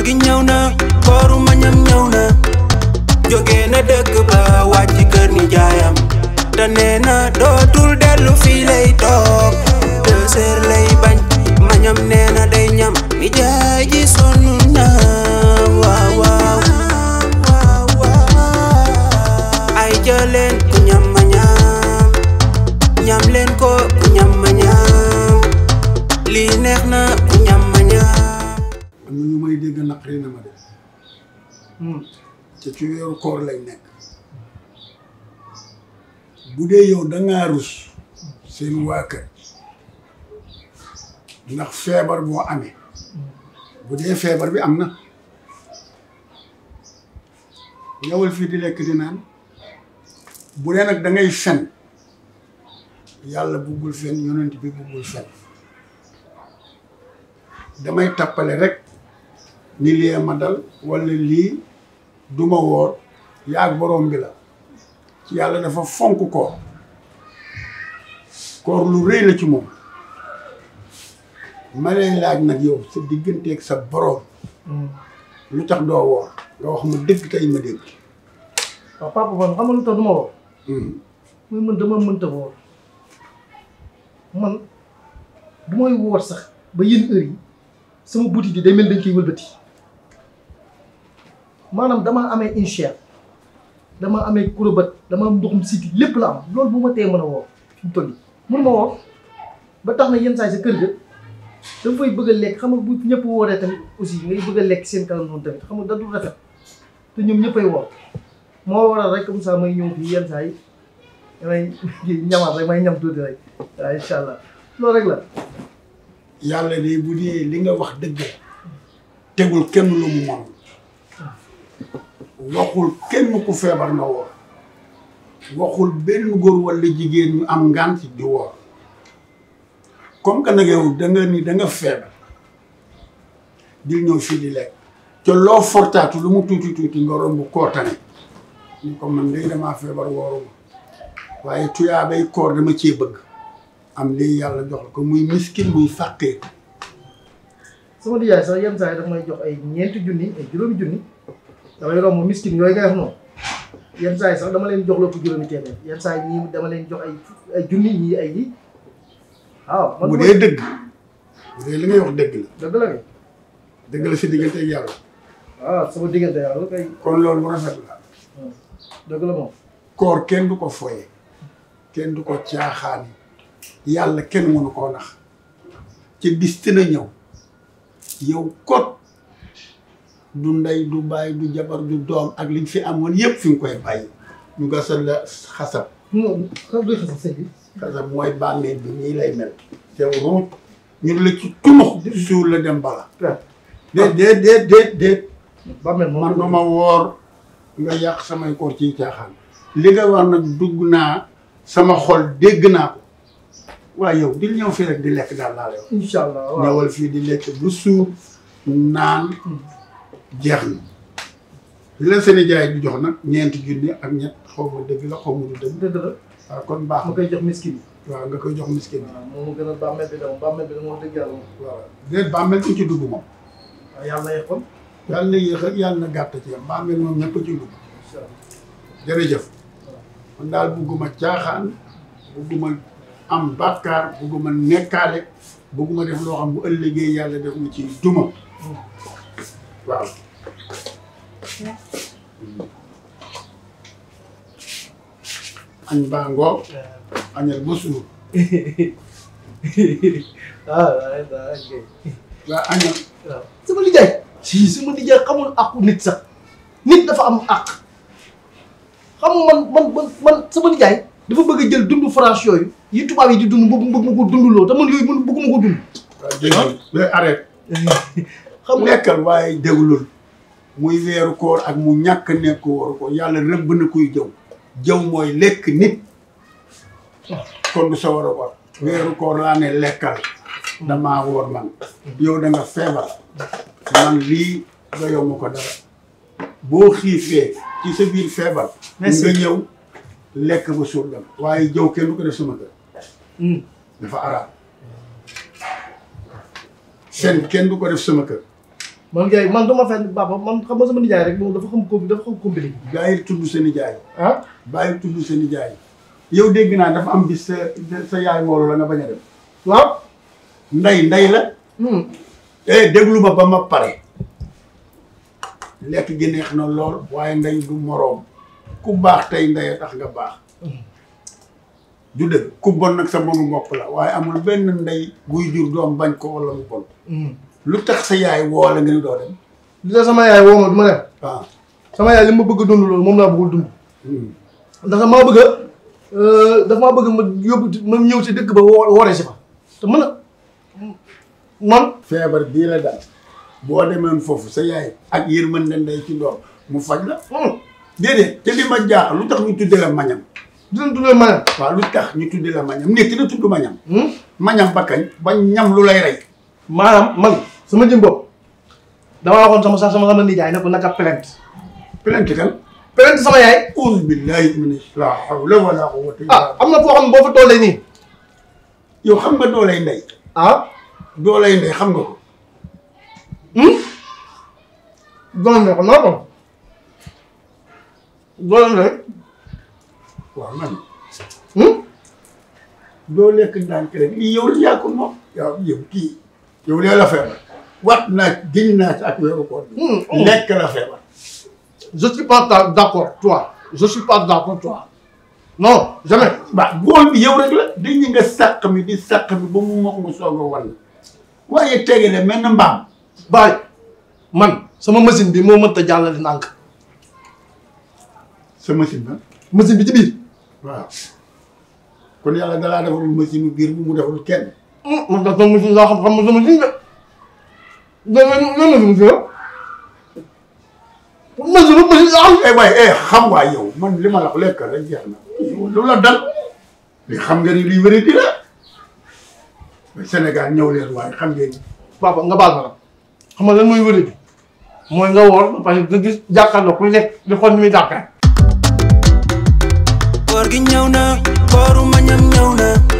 gi ñëw na kooru mañam ñëw na jóge na dëkk ba wàcc kër ni jaayam te nee na dootul dellu fii lay toog deux heures lay bañ mañam nee na day ñam ni jaay ji sonn na waaw waaw ay jëleen ku ñam ma ñam ñam leen ko ku ñam ma ñam lii neex na ku ñam ma ñam am na ñu may dégg naqari na ma de te ci weeru koor lañ nekk bu dee yow dangaa rus seen waa kër ndax feebar boo amee bu dee feebar bi am na ñëwal fii di lekk di naan bu dee nag da ngay fen yàlla buggul fen yonent bi buggul fen damay tappale rek ni lii ma dal walla lii duma woor yaag borom bi la ci yàlla dafa fonk koor koor lu rëy la ci moom ma lay laaj nag yow sa digganteeg sa borom lu tax doo woor nga wax ma dëgg tey ma dégg waaw papa man xam nga lu tax du ma woo muy man dama mënta woor man du may woor sax ba yenn heure yi sama butit yi day mel dañ koy wëlbati maanaam damaa amee inchère dama amee kurobat dama am ndoxum siti lépp la am loolu bu ma tee mën a woor fi mu toll nii mun ma woor ba tax na yenn saa yi sa kër ga dafa fay bëgg a lekk xam nga bu ñëpp wooree tamit aussi ngay bëgg a lekk seen kanam noonu tamit xam nga da du rafet te ñoom ñëppay woor moo waral rek comme ça may ñëw fii yenn saa yi damay ñamaat rek may ñam tuuti rek waaw incha allah loolu rek la. yàlla de bu dee li nga wax dëgg la tegul kenn lu mu moom waxul kenn ku feebar na woor waxul benn góor walla jigéen ñu am ngant di woor comme que nag yow da nga ni da nga feebar di ñëw fii di lekk te loo fortaatu lu mu tuuti tuuti nga romb kootane ni ko man day damaa feebar wooruma waaye tuyaabay koor dama cee bëgg am lii yàlla jox la ko muy miskin muy fàqee sama nijaay sax yenn saa yi daf may jox ay ñeenti junni ay juróomi junni damay romb miskin yooyu ngay wax noonu yenn saa yi sax dama leen jox lépp juróomi téeméer yenn saa yi ñii dama leen jox ay ay junni ñii ay yi waaw. man bu dee dëgg bu dee li ngay wax dëgg la dëgg la kay dëgg la si diggante ak yàlla waaw sama diggante yàlla kay kon loolu lu rafet la dëgg la moom. koor kenn du ko foye kenn du ko caaxaani yàlla kenn mënu koo nax ci bis dina ñëw yow kot du ndey du baay du jabar du doom ak liñ fi amoon yëpp fi nga koy bàyyi ñu gasal la xasab non xam nga xasal sëñ bi. xasab mooy bàmmeel bi nii lay mel yow ruut ñu la ci tunux suul la dem bala waaw déet déet déet déet déet bàmmeel moom man duma woor nga yàq samay koor ci caaxaan li nga war nag dugg naa sama xol dégg naa ko waaye yow di ñëw fii rek di lekk daal laa lay wax incha allah waaw ñëwal fii di lekk bu suur naan jeex na li la seen jaay di jox nag ñeenti junni ak ñett xaw ma dëgg la xaw ma du dëgg dëgg la waaw kon baax ma na koy jox miskin yi. waaw nga koy jox miskin bi waaw moom gën a bàmmeel bi dama bàmmeel bi dama wax dëgg yàlla moom. waaw déet bàmmeel ku ci dugg moom waaw yàlla na yeggoon. yàlla na yéex ak yàlla na gàtt ci yam bàmmeel moom ñëpp a ci dugg incha allah. jërëjëf man daal bugguma caaxaan bugguma am bàkkaar bugguma nekkaale bugguma def loo xam bu ëllëgee yàlla def ma ci duma waaw añ baa ngoog añal ba suur ah waaw waaw ok. waa añal waaw sama nijaay. si sama nijaay xamul àqu nit sax nit dafa am àq xam nga man man man man sama nijaay dafa bëgg a jël dundu France yooyu yi tubaab yi di dund bëgg bëgg ma ko dunduloo te man yooyu man bëgguma ko dund. waaw déggal day arrête xam nga lekkal waaye déglul muy weeru koor ak mu ñàkk nekk wóoru ko yàlla rëbb na kuy jëw jëw mooy lekk nit kon du sa war a war weeru koor laa ne lekkal damaa woor man yow da nga feebar man lii nga yow ma ko dara boo xiifee ci sa biir feebar Merci. nga ñëw lekk ba suur dem waaye jëw kenn du ko def sama kër dafa araam fen kenn du ko def sama kër man gars yi man dama fenn papa man xam nga sama nijaay rek moom dafa xam ko dafa xam compliqué bàyyil tudd sa nijaay ah bàyyil tudd sa nijaay yow dégg naa dafa am bis sa sa yaay moolu la nga bañ a dem waaw ndey ndey la hmm eh déglu ma ba ma pare lekk gi neex na lool waaye ndey du moroom ku baax tey ndey a tax nga baax du dëgg ku bon nag sa bonu bopp la waaye amul benn ndey buy jur doom bañ ko wala mu bon hmm lu tax sa yaay woo la nga ni doo dem li la sama yaay woo ma du ma dem waaw sama yaay li ma bëgg a dund loolu moom laa bëggul dund Hmm. ndax dafa maa bëgg a dafa maa bëgg ma yóbbu ma ñëw si dëkk ba wo- woore si fa te mën a man feebar bii la daal boo demoon foofu sa yaay ak yërmande ndey ci doom mu faj la hmm déedéet te li ma jaaxal lu tax ñu tudde la mañam dinañ dundee ma ne waaw lu tax ñu tudde la mañam nit dina tudd mañam hmm mañam ba kañ ba ñam lu lay rey maanaam man sama jëm bopp damaa waxoon sama sax sama sama nijaay ne ko naka plainte plainte kan plainte sama yaay auzu billahi min la hawla wala quwwata illa ah am na foo xam ne boo fa tollee nii yow xam nga doolay ndey ah doolay ndey xam nga ko hmm doon ne ko naa ko doon ne waaw man hmm doo lekk ndànk rek lii yow la yaa ko moom yow yow kii yow lee la feebar wat naa giñ naa ci ak weeru koor bi Hmm, hmm. lekk la feebar je suis pas ta- d'accord toi je suis pas d'accord toi non jamais waaw bool bi yow rek la dañu nga sàq mi di sàq mi ba mu mokk nga soog a wan waaye tegale mel na mbaam baay man sama machine bi moo mënta jàllale ndànk sa machine na machine bi ci biir waaw kon yàlla dalaa defalul machine biir bu mu defalul kenn hmm man da sama machine laa xam xam sama machine de da nga nan la machine la machine machine laa xam eh waaye eh xam waa yow man li ma la wax lekk rek jeex na lu la dal li xam nga ni lii wéri di la Sénégal ñëw leen waaye xam ngeen ni papa nga baal ma nag xam nga lan mooy wërë bi mooy nga woor ba pare nga gis jàkkaarloo ku lekk di xool ni muy dàqee koor gi ñëw na kooru mañam ñëw na